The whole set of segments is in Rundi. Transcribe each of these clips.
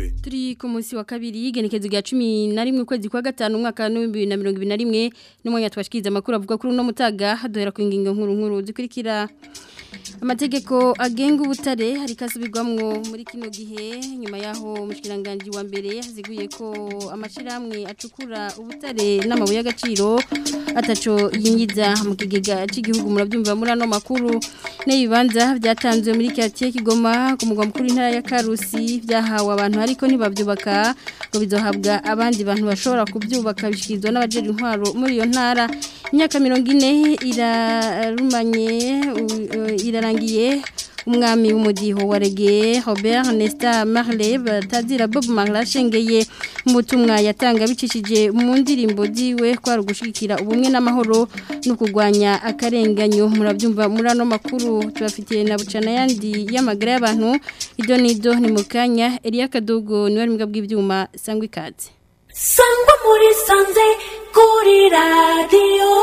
Butare turi ku munsi wa kabiri igenekezo rya cumi na rimwe ukwezi kwa gatanu umwaka w'ibihumbi bibiri na mirongo ibiri na rimwe n'umwanya twashikiriza amakuru avuga kuri uno mutaga duhera ku ngingo nkuru nkuru zikurikira amategeko agenga ubutare hari kasubirwamwo muri kino gihe nyuma yaho umushyikiranganji wa mbere yaziguye ko amashyirahamwe acukura ubutare n'amabuye y'agaciro ataco yinjiza mu kigega cy'igihugu murabyumva muri ano makuru n'ibibanza byatanzwe muri karitsiye kigoma ku mugwa mukuru w'intara ya karusi byahawe abantu ariko ntibabyubaka ngo bizohabwa abandi bantu bashobora kubyubaka bishyikirizwa n'abajejwe intwaro muri iyo ntara imyaka mirongo ine irarumanye irarangiye umwami w'umudiho wa rege Robert Nesta Marley batazira Bob Marley ashengeye mu butumwa yatanga bicishije mu ndirimbo ziwe kwari ugushigikira ubumwe n'amahoro no kurwanya akarenganyo murabyumva muri ano makuru tubafitiye na bucana yandi y'amagara y'abantu ido nido ni mu kanya Elia Kadogo niwe ari bw'ibyuma sangwa ikaze sangwa muri sanze kuri radiyo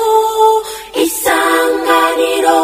isanganiro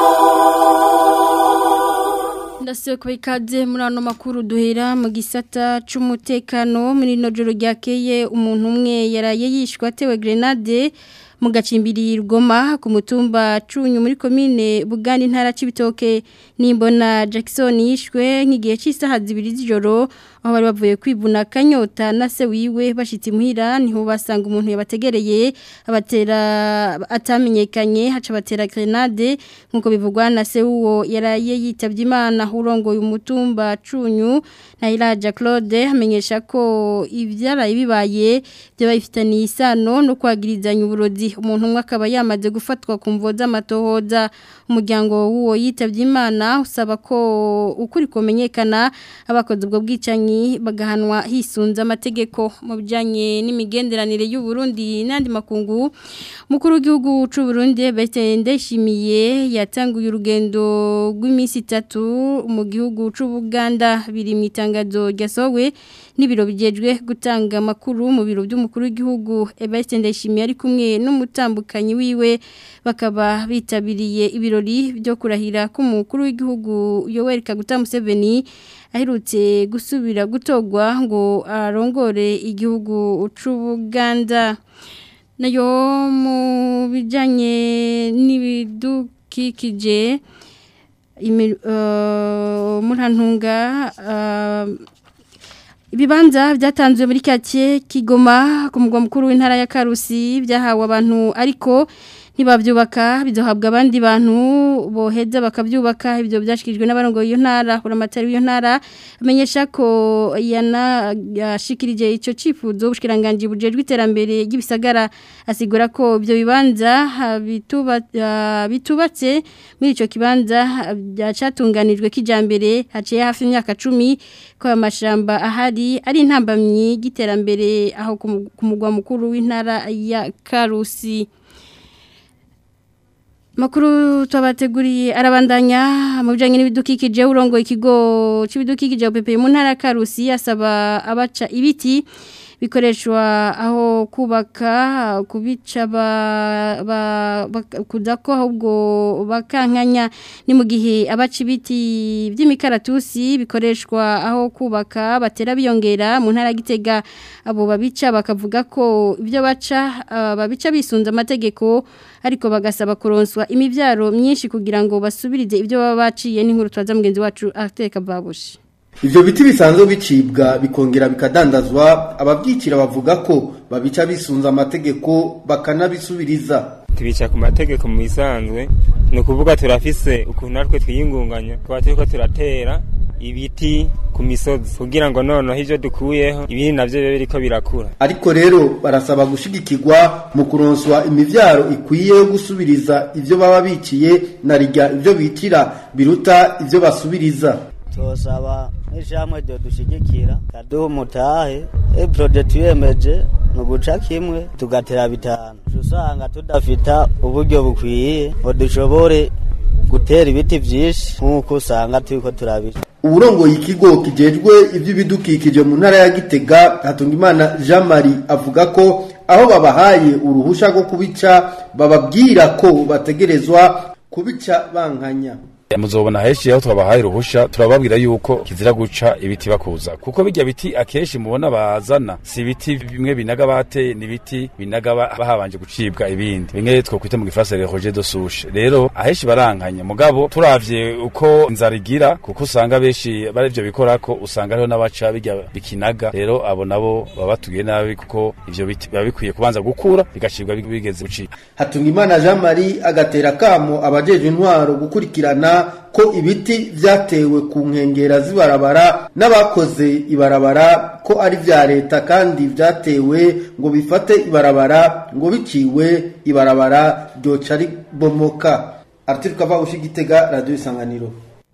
ndasiwe kuba ikaze muri ano makuru duhera mu gisata cy'umutekano muri ino joro ryakeye umuntu umwe yaraye yishwe atewe grenade mu gacimbiri rwoma ku mutumba cunyu muri komine bugani ntara c'ibitoke nimbona Jackson yishwe nk'igihe cy'isaha zibiri z'ijoro aho bari bavuye kwibuna kanyota na se wiwe bashitse muhira niho basanga umuntu yabategereye abatera atamenyekanye haca batera grenade nkuko bivugwa na se uwo yaraye yitavye imana urongoye umutumba cunyu na Iraja Claude amenyesha ko ivyaraye bibaye byo bifitaniye isano no kwagirizanya uburozi umuntu umwe akaba yamaze gufatwa ku mvo z'amatohoza umuryango w'uwo yitavye imana usaba ko ukuri kumenyekana abakoze ubwo bwicanyi bagahanwa hisunze amategeko mu bijyanye n'imigenderanire y'u Burundi n'andi makungu mukuru w'igihugu cy'u Burundi Bete Ndayishimiye yatanguye urugendo rw'iminsi itatu mu gihugu cy'u Buganda biri mu itangazo ryasohowe n'ibiro bijejwe gutanga amakuru mu biro by'umukuru w'igihugu Bete Ndayishimiye ari kumwe n'umutambukanyi wiwe bakaba bitabiriye ibirori byo kurahira k'umukuru w'igihugu Yoweri Kaguta Museveni aherutse gusubira gutogwa ngo arongore igihugu c'Ubuganda nayo mu bijanye n'ibidukikije murantunga ibibanza byatanzwe muri kake kigoma ku mugwa mukuru w'intara ya karusi byahawe abantu ariko ntibabyubaka bizohabwa abandi bantu boheza bakabyubaka ibyo byashyikirijwe n'abarongoye iyo ntara buramatari w'iyo ntara amenyesha ko yashikirije icyo cyifuzo ubushyikiranganji bujejwe iterambere ry'ibisagara asigura ko ibyo bibanza bitubatse muri icyo kibanza cyatunganijwe kijyambere haciye hafi imyaka cumi ko amashyamba ahari ari intambamyi y'iterambere aho ku mugwa mukuru w'intara ya karusi Makuru twabateguriye arabandanya mu bijanye n'ibidukikije urongo ikigo c'ibidukikije OPP mu ntara Karusi asaba abaca ibiti bikoreshwa aho kubaka kubica kudako ahubwo bakankanya ni mu gihe abaca ibiti by'imikaratusi bikoreshwa aho kubaka batera biyongera mu ntara gitega abo babica bakavuga ko ibyo baca babica bisunze amategeko ariko bagasaba kuronswa imibyaro myinshi kugira ngo basubirize ibyo baba baciye n'inkuru twaza mugenzi wacu ateka babushi Ivyo biti bisanzwe bicibwa bikongera bikadandazwa abavyicira bavuga ko babica bisunza amategeko bakanabisubiriza tubica ku mategeko mu bisanzwe ni ukuvuga turafise ukuntu natwe twiyingunganya tuba turiko turatera ibiti ku misozi kugira ngo noneho ivyo dukuyeho ibindi navyo bibe biriko birakura ariko rero barasaba gushigikirwa mu kuronswa imivyaro ikwiye yo gusubiriza ivyo baba biciye na rirya ivyo bitira biruta ivyo basubiriza tosaba nk'ishamwe ryo dushigikira kaduha umutahe e projet tuyemeje ni uguca kimwe tugatera bitanu usanga tudafita uburyo bukwiye ngo dushobore gutera ibiti vyinshi nk'uko usanga turiko turabica uburongoye ikigo kijejwe ivy'ibidukikije mu ntara ya Gitega Hatungimana Jean Marie avuga ko aho babahaye uruhusha rwo kubica bababwira ko bategerezwa kubica bankanya muzobona henshi aho twabahaye uruhusha turababwira yuko kizira guca ibiti bakuza kuko bijya biti akenshi mubona bazana si ibiti bimwe binaga bate ni ibiti binaga ba- bahabanje gucibwa ibindi bimwe twokwita mu gifaransa le roger de souche rero ahenshi barankanya mugabo turavye uko inzara igira kuko usanga benshi bari ivyo bikorako usanga hariho n'abaca bijya bikinaga rero abo nabo baba batugiye nabi kuko ivyo biti biba bikwiye kubanza gukura bigacibwa bigeze gucika Hatungimana Jean Marie agatera kamo abajejwe intwaro gukurikirana ko ibiti vyatewe ku nkengera z'ibarabara n'abakoze ibarabara ko ari vya leta kandi vyatewe ngo bifate ibarabara ngo biciwe ibarabara ryoca ribomoka Arthur Kavabushi Gitega Radio Isanganiro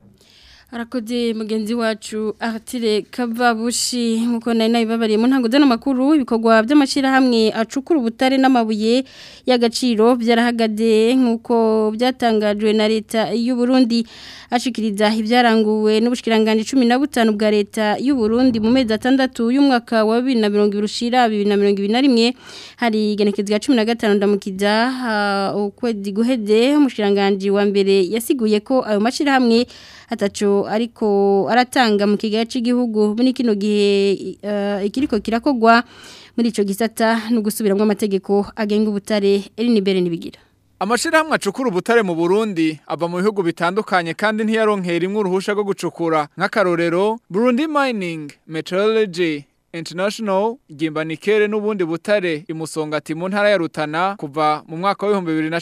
Arakoze mugenzi wacu Artire Kavabushi nkuko nari nabibabariye mu ntango zano makuru ibikorwa by'amashira hamwe acukura ubutare n'amabuye y'agaciro byarahagade nkuko byatangajwe na leta y'u Burundi ashikiriza ibyaranguwe n'ubushikiranganje 15 bwa leta y'u Burundi mu mezi atandatu y'umwaka wa 2020 ushira 2021 hari genekezwa 15 ndamukiza uh, ukwezi guhede umushikiranganje wa mbere yasiguye ko ayo mashira hamwe ataco ariko aratanga mu kigaye cy'igihugu muri kino gihe uh, ikiriko kirakogwa muri ico gisata no gusubiramwe amategeko agenga ubutare Elinibere nibigira Amashirahamwe acukura ubutare mu Burundi ava mu bihugu bitandukanye kandi ntiyaronkera imwe uruhusha rwo gucukura nk'akarorero Burundi Mining Meteorology International Gimbanikere n'ubundi butare imusongati mu ntara ya Rutana kuva mu mwaka wa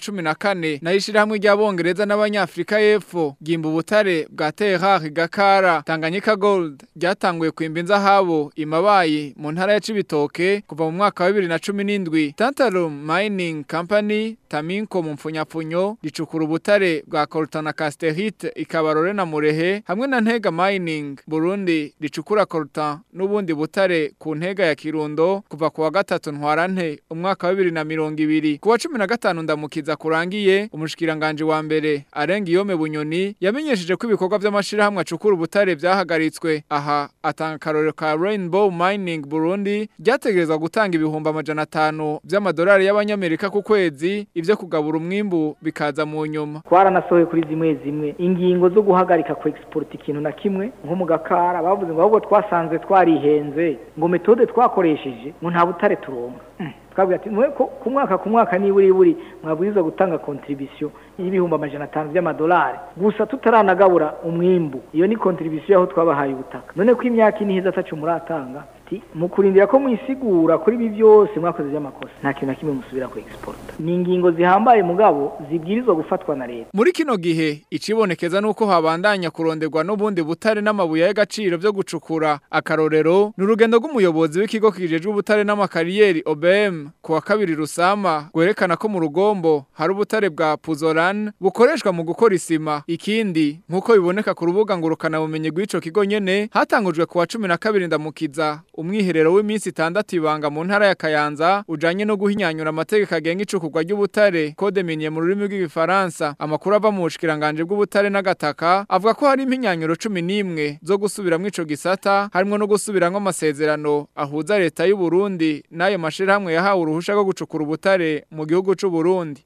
2014 nayishira hamwe ry'abongereza n'abanyafrika y'epfo gimba ubutare bwa Terrar Gakara Tanganyika Gold ryatanguye kwimba inzahabo imabayi mu ntara ya Cibitoke kuva mu mwaka wa 2017 Tantalum Mining Company Taminko mu mfunyapfunyo ricukura ubutare bwa Coltana Casterite ikabarore na Murehe hamwe na Ntega Mining Burundi ricukura Coltan n'ubundi butare ku ntega ya Kirundo kuva kuwa gatatu ntwarante umwaka wa 2020 kuwa 15 ndamukiza kurangiye umushikiranganje wa mbere arenga iyome bunyoni yamenyesheje ko ibikorwa by'amashirahamwe acukura ubutare byahagaritswe aha atanga karore ka Rainbow Mining Burundi ryategerezwa gutanga ibihumbi amajana atanu by'amadolari y'abanyamerika ku kwezi ivyo kugabura umwimbu bikaza mu nyuma twaranasohoye kuri zimwe zimwe ingingo zo guhagarika ku export ikintu na kimwe nko mu gakara bavuze ngo ahubwo twasanze twarihenze ngo metode twakoresheje ngo nta butare turonka Mm. twabwira ati mwe ko- ku mwaka ku mwaka niburi buri mwabwirizwa gutanga contribution y'ibihumbi amajana atanu by'amadolari gusa tutaranagabura umwimbu iyo ni contribution aho twabahaye ubutaka none ko imyaka ine iheze atacu muratanga ati mu kurindira ko mwisigura kuri ibi byose mwakoze by'amakosa nta kintu na kimwe musubira ku export ni ingingo zihambaye mugabo zibwirizwa gufatwa na leta Muri kino gihe icibonekeza nuko habandanya kuronderwa n'ubundi butare n'amabuye y'agaciro byo gucukura akarorero n'urugendo rw'umuyobozi w'ikigo kijejwe ubutare n'amakariyeri OBM kuwa kabiri rusama gwerekana ko mu rugombo hari ubutare bwa Puzolan bukoreshwa mu gukora isima ikindi nkuko biboneka ku rubuga ngurukana bumenye rw'ico kigo nyene hatangujwe kuwa 12 ndamukiza umwiherero w'iminsi itandatu ibanga mu ntara ya Kayanza ujanye no guhinyanyura amategeko agenga icukurwa ry'ubutare code minier mu rurimi rw'igifaransa amakuru ava mu bushikiranganje bw'ubutare n'agataka avuga ko hari impinyanyuro 11 zo gusubiramwo ico gisata harimo no gusubiramwo amasezerano ahuza leta y'u Burundi n'ayo mashirahamwe yahawe uruhusha rwo gucukura ubutare mu gihugu c'u Burundi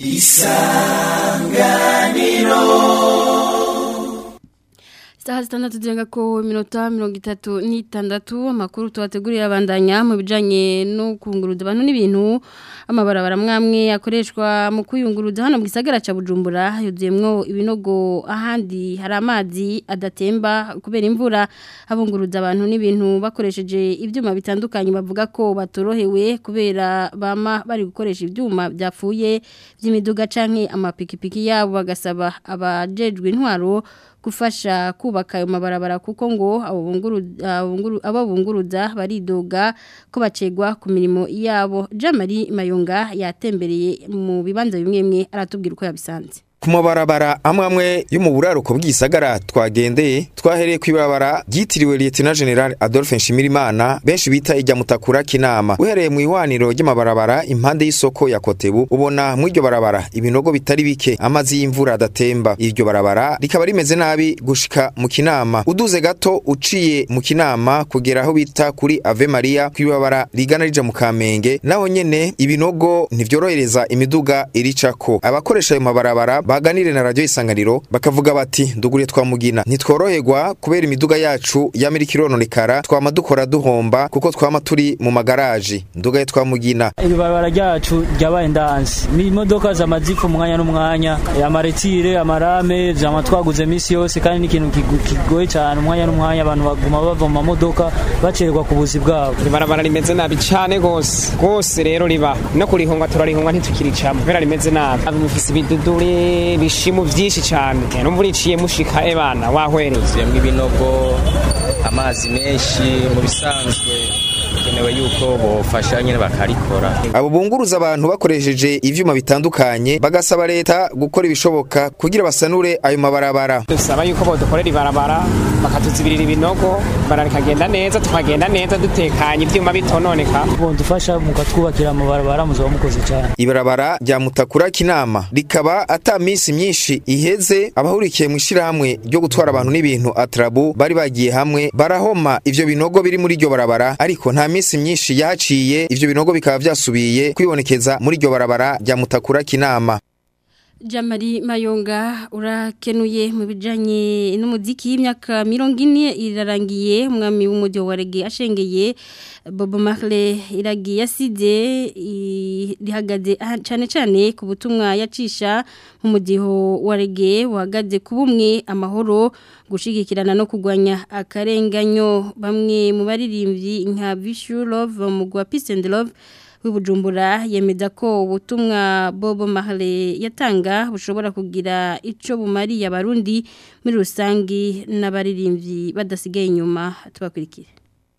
Saha zitandatu zirenga ko minota mirongo itatu n'itandatu amakuru tubategurira abandanya mu bijanye no kunguruza abantu n'ibintu amabarabara mwamwe akoreshwa mu kuyunguruza hano mu gisagara ca Bujumbura yuzuyemwo ibinogo ahandi hari amazi adatemba kubera imvura abunguruza abantu n'ibintu bakoresheje ivyuma bitandukanye bavuga ko batorohewe kubera bama bari gukoresha ivyuma byapfuye by'imiduga canke amapikipiki yabo bagasaba abajejwe intwaro gufasha kubaka ayo mabarabara kuko ngo abo bunguru- abunguru- abo bunguruza baridoga ko bacegwa ku mirimo yabo Jamari Mayunga yatembereye mu bibanza bimwe bimwe aratubwira uko yabisanze ku mabarabara amwe amwe yo mu buraruko bw'isagara twagendeye twahereye ku ibarabara ryitiriwe Lieutenant General Adolphe Nshimirimana benshi bita ijya mutakura kinama uhereye mu ihwaniro ry'amabarabara impande y'isoko ya Kotebu ubona mu iryo barabara ibinogo bitari bike amazi y'imvura adatemba iryo barabara rikaba rimeze nabi gushika mu kinama uduze gato uciye mu kinama kugera aho bita kuri Ave Maria ku ibarabara rigana rija mu Kamenge naho nyene ibinogo ntivyorohereza imiduga iricako abakoresha ayo mabarabara baganire na radio isanganiro bakavuga bati nduguriye twamugina ntitworoherwa kubera imiduga yacu y'amerika irononekara twama dukora duhomba kuko twama turi mu magaraji ndugaye twamugina ibarabara ryacu ryabaye ndansi ni imodoka zamazifu umwanya n'umwanya amaretire amarame zama twaguze misi yose kandi n'ikintu kigu- kigoye cyane umwanya n'umwanya abantu baguma bava mu mamodoka bacererwa ku buzi bwabo ibarabara rimeze nabi cyane gose gose rero riba no kurihunga turarihunga ntitukiricamo kubera rimeze nabi Abi mufise ibiduduri bishimu vyinshi cyane numva uriciye mushika ebana wahwereye yemwe ibinogo amazi menshi mu bisanzwe bikenewe yuko bofasha nyine bakarikora abo bunguruza abantu bakoresheje ivyuma bitandukanye bagasaba leta gukora ibishoboka kugira basanure ayo mabarabara dusaba yuko bodukorera ibarabara bakatuzibirira ibinogo ibarabara rikagenda neza tukagenda neza dutekanye ivyuma bitononeka dufasha mukatwubakira amabarabara muzaba mukoze cyane ibarabara rya mutakura kinama rikaba ata minsi myinshi iheze abahurikiye mu ishirahamwe ryo gutwara abantu n'ibintu atrabu bari bagiye hamwe barahoma ivyo binogo biri muri iryo barabara ariko nta minsi myinshi yaciye ivyo binogo bikaba vyasubiye kwibonekeza muri iryo barabara rya mutakura kinama Jamari Mayonga urakenuye mu bijanye n'umuziki y'imyaka mirongo ine irarangiye umwami w'umujyi wa rege ashengeye Bobo Marley iragiye yasize i- rihagaze aha- cane cane ku butumwa yacisha mu mudiho wa rege wahagaze ku bumwe amahoro gushigikirana no kugwanya akarenganyo bamwe mu baririmbyi nka Vishu Love mu gwa Peace and Love w'ibujumbura yemeza ko ubutumwa Bobo Marley yatanga bushobora kugira ico bumariye abarundi muri rusangi n'abaririmbyi badasigaye inyuma tubakurikire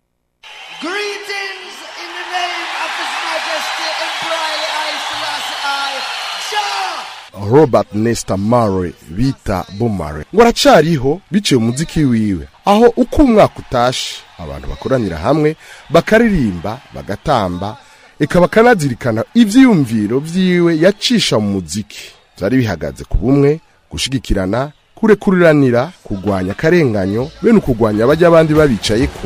Greetings in the name of His Majesty Emperor Haile Selassie I. Jah! Robert Nesta Murray bita Bumare ngo aracariho biciye umuziki wiwe aho uko umwaka utashe abantu bakoranira hamwe bakaririmba bagatamba eka bakanazirikana ivyiyumviro vyiwe yacisha mu muziki vyari bihagaze ku bumwe gushigikirana kurekuriranira kugwanya akarenganyo bene ukugwanya abajya abandi babicayeko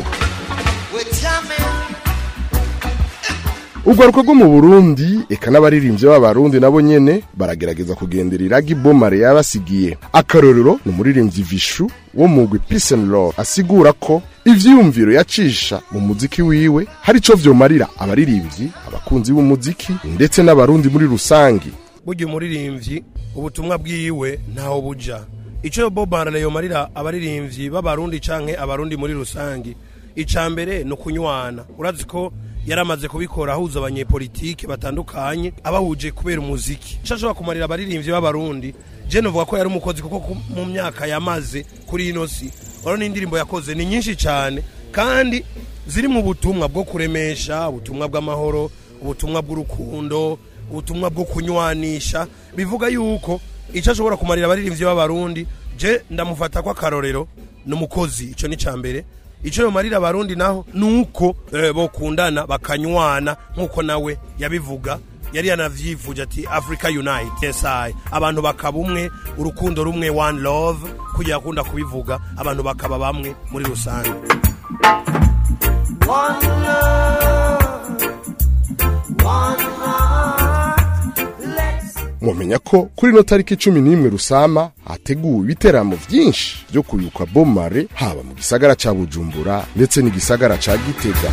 urwaruka rwo mu burundi eka n'abaririmbyi b'abarundi nabo nyene baragerageza kugendera iragi bomare yabasigiye akarorero ni umuririmbyi vishu wo mugwi peace and love asigura ko ivyiyumviro yacisha mu muziki wiwe hari ico vyomarira abaririmbyi abakunzi b'umuziki ndetse n'abarundi muri rusangi burya umuririmbyi ubutumwa bwiwe ntaho buja icyo Bob Marley yomarira abaririmbyi b'abarundi canke abarundi muri rusangi ica mbere ni ukunywana urazi ko yaramaze kubikora ahuza abanyepolitike batandukanye abahuje kubera umuziki icyo ashobora kumarira abaririmbyi b'abarundi je novuga ko yari umukozi kuko ku- mu myaka yamaze kuri ino si urabona n'indirimbo yakoze ni nyinshi cyane kandi ziri mu butumwa bwo kuremesha ubutumwa bw'amahoro ubutumwa bw'urukundo ubutumwa bwo kunywanisha bivuga yuko icyo ashobora kumarira abaririmbyi b'abarundi je ndamufata ko akarorero ni umukozi icyo ni cya mbere icyo yomarira abarundi naho ni uko eh, bokundana bakanywana nk'uko nawe yabivuga yari yanavyivuje ati africa unite yes I. abantu bakaba umwe urukundo rumwe one love kugira akunda kubivuga abantu bakaba bamwe muri rusange One love, one heart. Let's mwomenya ko kuri ino tariki cumi n'imwe rusama hateguwe ibiteramo vyinshi vyo kuyuka bomare haba mu gisagara ca bujumbura ndetse n'igisagara ca gitega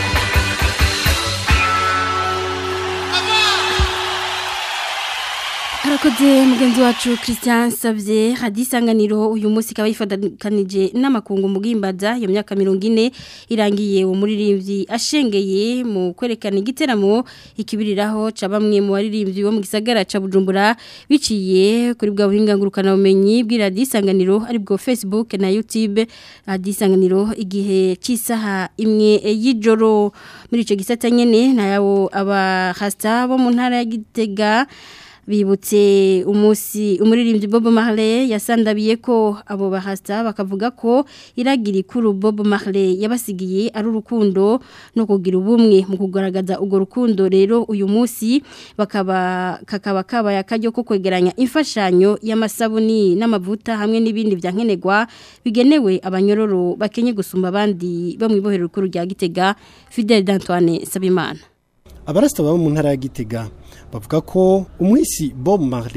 Harakoze mugenzi wacu Christian Savye hadisanganiro uyu munsi kaba yifadakanije n'amakungu mugimbaza iyo myaka 40 irangiye uwo muririmbyi ashengeye mu kwerekana igiteramo ikibiriraho ca bamwe mu baririmbyi bo mu gisagara ca Bujumbura biciye kuri bwa buhinga ngurukana bumenyi bw'iradisanganiro ari bwo Facebook na YouTube hadisanganiro igihe cy'isaha imwe y'ijoro muri ico gisata nyene nayo aba hasta bo mu ntara ya Gitega bibutse umunsi umuririmbyi Bob Marley yasandabiye ko abo bahasta bakavuga ko iragira ikuru Bob Marley yabasigiye ari urukundo no kugira ubumwe mu kugaragaza urwo rukundo rero uyu munsi bakaba kakaba kabaya akaryo ko kwegeranya imfashanyo y'amasabuni n'amavuta hamwe n'ibindi byankenerwa bigenewe abanyororo bakenye gusumba abandi bo mu ibohero rikuru rya Gitega Fidel d'Antoine Sabimana abarasta baba mu ntara ya Gitega bavuga ko umwisi Bob Marley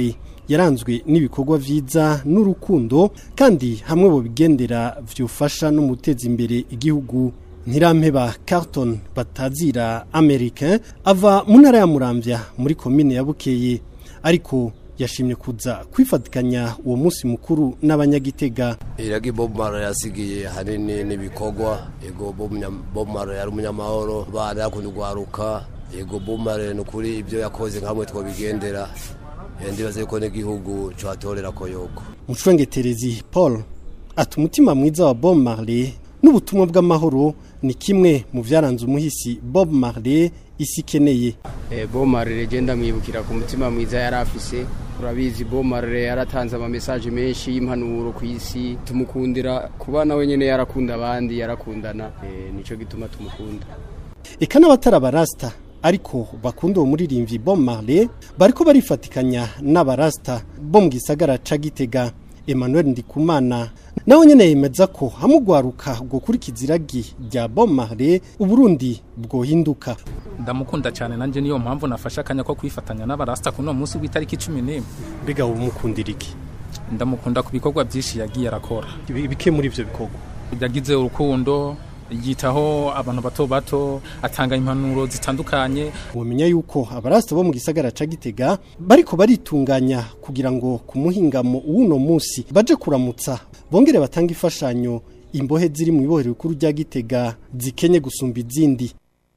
yaranzwe n'ibikorwa vyiza n'urukundo kandi hamwe bo bigendera vyofasha no muteza imbere igihugu Ntirampeba Carton batazira Americain ava mu ntara ya Muramvya muri komine ya Bukeye ariko yashimye kuza kwifatikanya uwo munsi mukuru n'abanyagitega iragi Bob Marley yasigiye hanini n'ibikorwa ego Bob Nya- Bob Marley yari umunyamahoro bana yakunda gwaruka ego Bob Marley nukuri ibyo yakoze nkamwe twobigendera Eh, ndibaze ko n'igihugu cyatorera ko yoko Mushwengeterezi Paul ati umutima mwiza wa Bob Marley n'ubutumwa bw'amahoro ni kimwe mu vyaranze umuhisi Bob Marley isi ikeneye Eh, Bob Marley legenda mwibukira ku mutima mwiza yari afise urabizi Bob Marley yaratanze ama message menshi y'impanuro ku isi tumukundira kuba nawe nyene yarakunda abandi yarakundana eh, nico gituma tumukunda eka n'abatari abarasta ariko bakunda uwo muririmbyi Bob Marley bariko barifatikanya n'abarasta bo mu gisagara ca Gitega Emmanuel Ndikumana nawe nyene yemeza ko hamugwaruka bwo kurikiza iragi rya Bob Marley uburundi bwohinduka ndamukunda cyane nanjye niyo mpamvu nafashe akanya ko kwifatanya n'abarasta kuno munsi w'itariki cumi n'imwe mbega umukundira iki ndamukunda ku bikorwa byinshi yagiye arakora bike muri ivyo bikorwa yagize urukundo yitaho abantu bato bato atanga impanuro zitandukanye wamenya yuko abarasta bo mu gisagara ca Gitega bariko baritunganya kugira ngo ku muhingamo w'uno munsi baje kuramutsa bongere batanga imfashanyo imbohe ziri mu ibohero rikuru rya Gitega zikenye gusumba izindi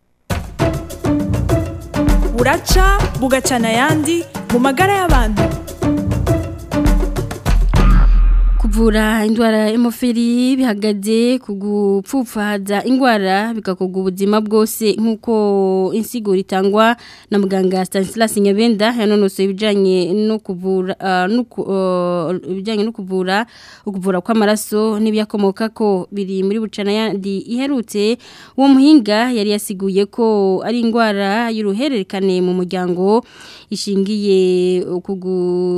buraca bugacana ayandi mu magara y'abantu kuvura indwara y'umufiri bihagaze ku gupfupfaza indwara bigakorwa ubuzima bwose nk'uko insiguro itangwa na muganga Stanislas Nyabenda yanonosoye ibijyanye no kuvura ah, no ku- ah, ibijyanye no kuvura ukuvura kw'amaraso n'ibiyakomoka ko biri muri bucana yandi iherutse uwo muhinga yari yasiguye ko ari indwara y'uruhererekane mu muryango ishingiye kugu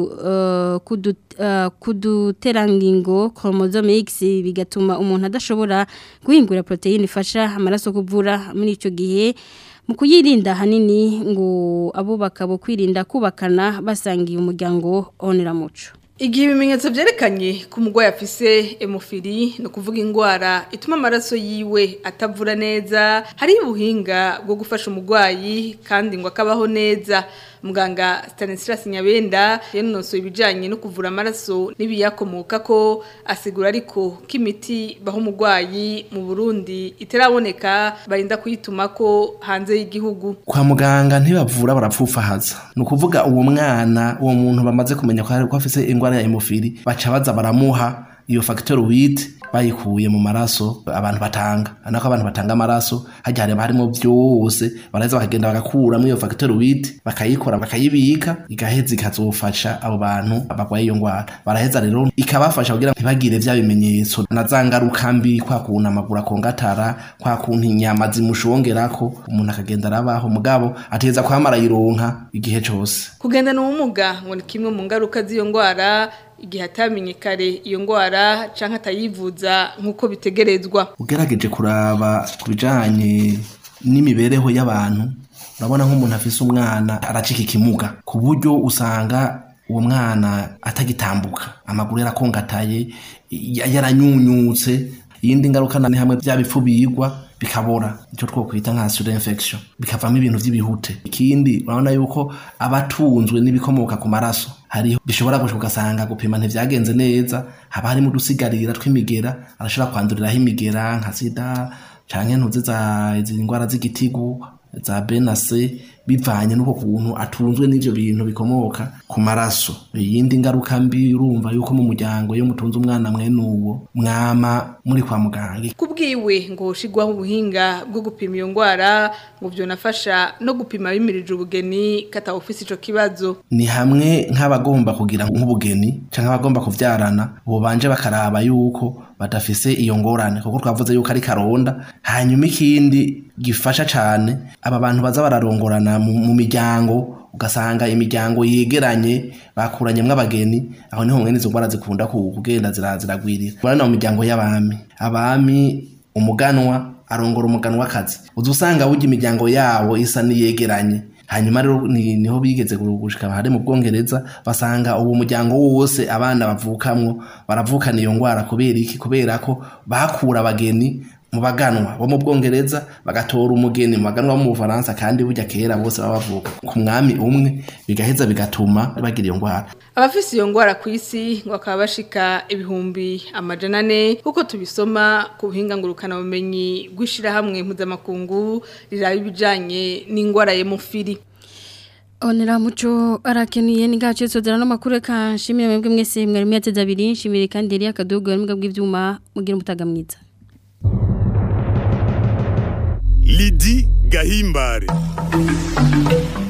uh, kudu uh, kuduterangingo chromosome X bigatuma umuntu adashobora guhingura proteine ifasha amaraso kuvura muri ico gihe mu kuyirinda hanini ngo abubaka bo kwirinda kubakana basangiye umuryango onera muco Igihe ibimenyetso vyerekanye ku mugwayi afise hemofili no kuvuga ingwara ituma amaraso yiwe atavura neza hari ubuhinga bwo gufasha umugwayi kandi ngo akabaho neza muganga Stanislas Nyabenda yanonosoye ibijanye no kuvura amaraso n'ibiyakomoka ko asigura ariko ko imiti baho umugwayi mu Burundi iteraboneka barinda kuyituma ko hanze y'igihugu kwa muganga ntibavura barapfufahaza ni ukuvuga uwo mwana uwo muntu bamaze kumenya ko ari- ko afise indwara ya hemofili baca baza baramuha iyo facteur wit bayikuye mu maraso abantu batanga anako abantu batanga amaraso hajya hareba harimo byose baraheza bakagenda bagakuramo iyo facteur wit bakayikora bakayibika igaheza ikazofasha abo bantu barwaye iyo ndwara baraheza rero ikabafasha kugira ngo ntibagire vya bimenyetso na za ngaruka mbi kwa kuntu amaguru akongatara kwa kuntu inyama zimushongerako umuntu akagenda arabaho mugabo ateza kwamara yironka igihe cose Kugendana ubumuga ngo ni kimwe mu ngaruka z'iyo ndwara igihe atamenye kare iyo ndwara canke atayivuza nk'uko bitegerezwa. ugerageje kuraba ku bijanye n'imibereho y'abantu urabona nk'umuntu afise umwana aracika ikimuga ku buryo usanga uwo mwana atagitambuka amaguru yarakongataye ya- yaranyunyutse iyindi ngaruka ni hamwe bya bifu bigwa bikabora icyo twokwita nka sura infection bikavamo ibintu by'ibihute ikindi urabona yuko abatunzwe n'ibikomoka ku maraso hariho bishobora gushika ugasanga gupima ntivyagenze neza haba harimo udusigarira tw'imigera arashobora kwanduriraho imigera nka sida canke ntuzi za izi ndwara z'igitigu za benase bivanye n'uko kuntu atunzwe n'ivyo bintu bikomoka ku maraso iyindi ngaruka mbi urumva yuko mu muryango iyo mutunze umwana mwene uwo mwama muri kwa muganga Kubwiwe ngo hoshigwaho ubuhinga bwo gupima iyo ndwara ngo vyonafasha no gupima bimirije ubugeni kata ofisi ico kibazo. ni hamwe nk'abagomba kugira nk'ubugeni cyangwa abagomba kuvyarana bobanje bakaraba yuko badafise iyo ngorane kuko twavuze yuko ari karonda hanyuma ikindi gifasha cane aba bantu baza bararongorana mu, mu miryango ugasanga imiryango yegeranye bakuranyemwo abageni aho niho mwene izo ngwara zikunda ku- kugenda zira- ziragwirira urabona mu miryango y'abami abami umuganwa arongora umuganwa akazi uza usanga burya imiryango yabo isa niyegeranye hanyuma rero ni, niho bigeze gushika bahari mu bwongereza basanga uwo muryango wose abana bavukamwo baravukana iyo ngwara kubera iki kubera ko bakura abageni mu baganwa bo mu bwongereza bagatora umugeni mu baganwa bo mu bufaransa kandi burya kera bose baba bavuka ku mwami umwe bigaheza bigatuma bagira iyo ngwara abafise iyo ngwara ku isi ngo bakaba bashika ibihumbi amajana ane kuko tubisoma ku buhinga ngurukana bumenyi bw'ishirahamwe mpuzamakungu riraba ibijanye n'ingwara y'umufiri Onera muco arakenuye ni gace sodera no makuru kanshimire mwebwe mwese mwari mwateze abiri nshimire kandi yari akadogo yari mbwa bw'ivyuma mugira umutaga mwiza Lidi Gahimbare